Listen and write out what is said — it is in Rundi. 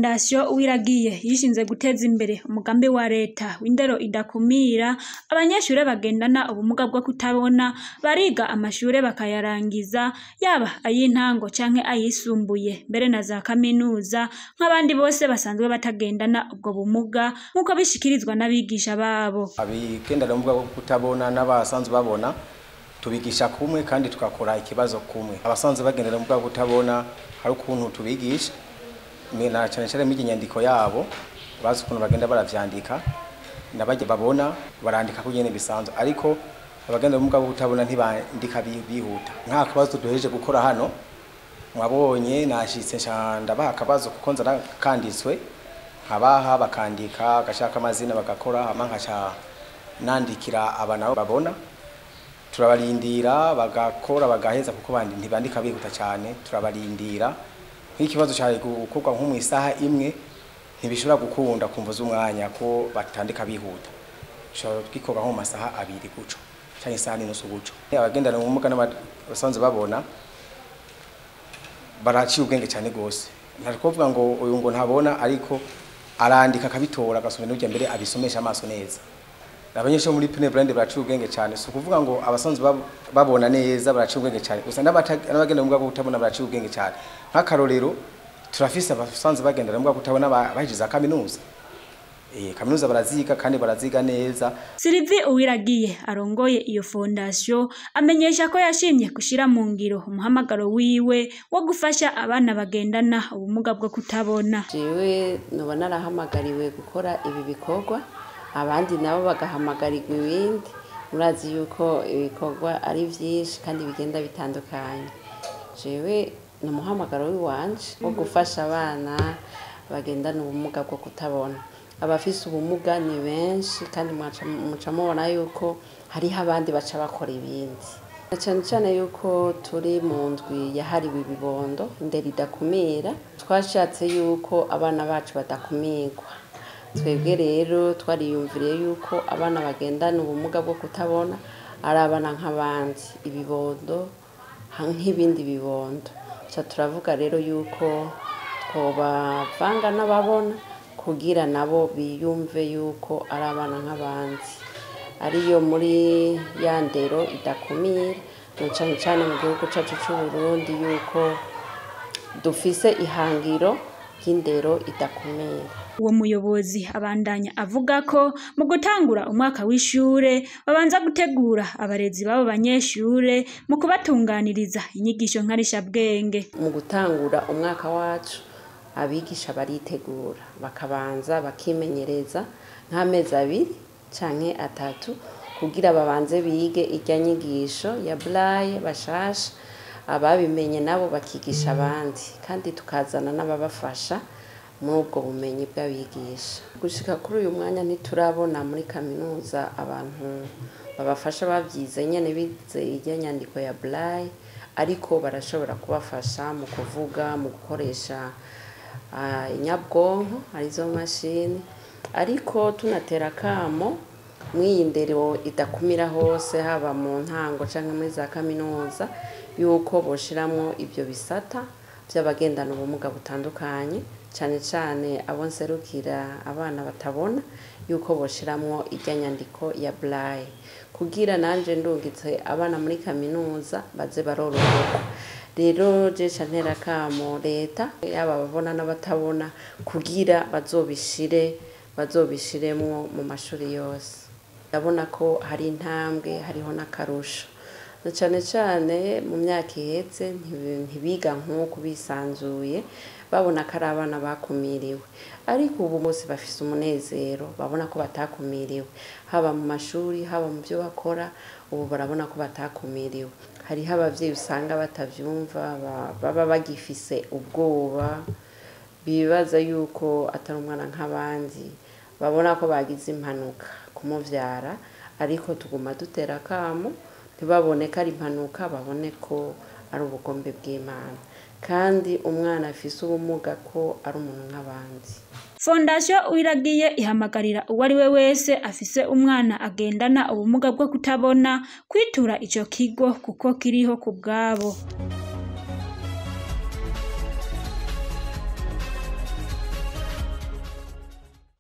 fondasiyo uwiragiye yishinze guteza imbere umugambi wa leta w'indero idakumira abanyeshure bagendana ubumuga bwo kutabona bariga amashure bakayarangiza yaba ay'intango canke ayisumbuye mbere na za kaminuza nk'abandi bose basanzwe batagendana ubwo bumuga nk'uko bishikirizwa n'abigisha babo abigendana ubumuga bwo kutabona n'abasanzwe babona tubigisha kumwe kandi tugakora ikibazo kumwe abasanzwe bagendana ubumuga bwo kutabona hari ukuntu tubigisha na cyane cyane muri nyandiko yabo bazi ukuntu bagenda baravyandika nabajya babona barandika ko nyene bisanzwe ariko abagenda ubumuga bwo kutabona ntibandika bihuta nka kabazo duheje gukora hano mwabonye nashitse ndabaha akabazo kuko nzana kanditswe nkabaha bakandika agashaka amazina bagakora hama nkaca nandikira aba nabo babona turabarindira bagakora bagaheza kuko bandi ntibandika bihuta cyane turabarindira nk'ikibazo cyari gukorwa nko mu isaha imwe ntibishobora gukunda kumva z'umwanya ko batandika bihuta bishobora gikorwa nko mu masaha abiri guco cyangwa isaha n'inusu guco abagendana ubumuga n'abasanzwe babona baraciye ubwenge cyane rwose ntari kuvuga ngo uyu ngo ntabona ariko arandika akabitora agasoma n'ujya mbere abisomesha amaso neza abanyeshuri muri pine brand baraciye ubwenge cyane si ukuvuga ngo abasanzwe babona neza baraciye ubwenge cyane gusa n'abagenda ubumuga bwo kutabona baraciye ubwenge cyane nk'akarorero turafise abasanzwe bagendera ubumuga bwo kutabona bahejeje za kaminuza eh kaminuza baraziga kandi baraziga neza Sylvie Uwiragiye arongoye iyo fondation amenyesha ko yashimye gushira mu ngiro umuhamagaro wiwe wo gufasha abana bagendana ubumuga bwo kutabona jewe noba narahamagariwe gukora ibi bikorwa abandi nabo bagahamagarirwa ibindi murazi yuko ibikorwa ari byinshi kandi bigenda bitandukanye jewe ni umuhamagaro w'iwanje wo gufasha abana bagendana ubumuga bwo kutabona abafise ubumuga ni benshi kandi muca mubona yuko hariho abandi baca bakora ibindi cyane cyane yuko turi mu ndwi yahariwe ibibondo indero idakumira twashatse yuko abana bacu badakumirwa twebwe rero twariyumviriye yuko abana bagendana ubumuga bwo kutabona ari abana nk'abandi ibibondo nk'ibindi bibondo turavuga rero yuko twobavanga n'ababona kugira nabo biyumve yuko ari abana nk'abandi ariyo muri ya ndero idakumira cyane cyane mu gihugu cyacu cy'u Burundi yuko dufise ihangiro ry'indero idakumira uwo muyobozi abandanya avuga ko mu gutangura umwaka w'ishure babanza gutegura abarezi b'abo banyeshure mu kubatunganiriza inyigisho nkarishabwenge mu gutangura umwaka wacu abigisha baritegura bakabanza bakimenyereza nk'amezi abiri canke atatu kugira babanze bige irya nyigisho ya buraye bashasha ababimenye nabo bakigisha abandi kandi tukazana n'ababafasha muri ubwo bumenyi bw'abigisha gushika kuri uyu mwanya ntiturabona muri kaminuza abantu babafasha babyize nyene bize irya nyandiko ya burayi ariko barashobora kubafasha mu kuvuga mu gukoresha inyabwonko arizo mashini ariko tunatera akamo mw'iyi ndero idakumira hose haba mu ntango cyangwa muri za kaminuza yuko boshiramwo ibyo bisata by'abagendana ubumuga butandukanye cyane cyane abo nserukira abana batabona yuko boshiramwo irya nyandiko ya burayi kugira nanje ndungitse abana muri kaminuza baze baroroherwa rero jesha ntera kamo leta yaba ababona n'abatabona kugira bazobishire bazobishiremwo mu mashuri yose ndabona ko hari intambwe hariho n'akarusho cyane cyane mu myaka ihetse ntibiga nk'uko bisanzuye babona ko ari abana bakumiriwe ariko ubu bose bafise umunezero babona ko batakumiriwe haba mu mashuri haba mu byo bakora ubu barabona ko batakumiriwe hariho ababyeyi usanga batabyumva baba bagifise ubwoba bibaza yuko atari umwana nk'abandi babona ko bagize impanuka kumubyara ariko tuguma dutera akamo ntibabone ko ari impanuka babone ko ari ubugombe bw'imana kandi umwana afise ubumuga ko ari umuntu nk'abandi fondasiyo uwiragiye ihamagarira uwo ari we wese afise umwana agendana ubumuga bwo kutabona kwitura ico kigo kuko kiriho ku bwabo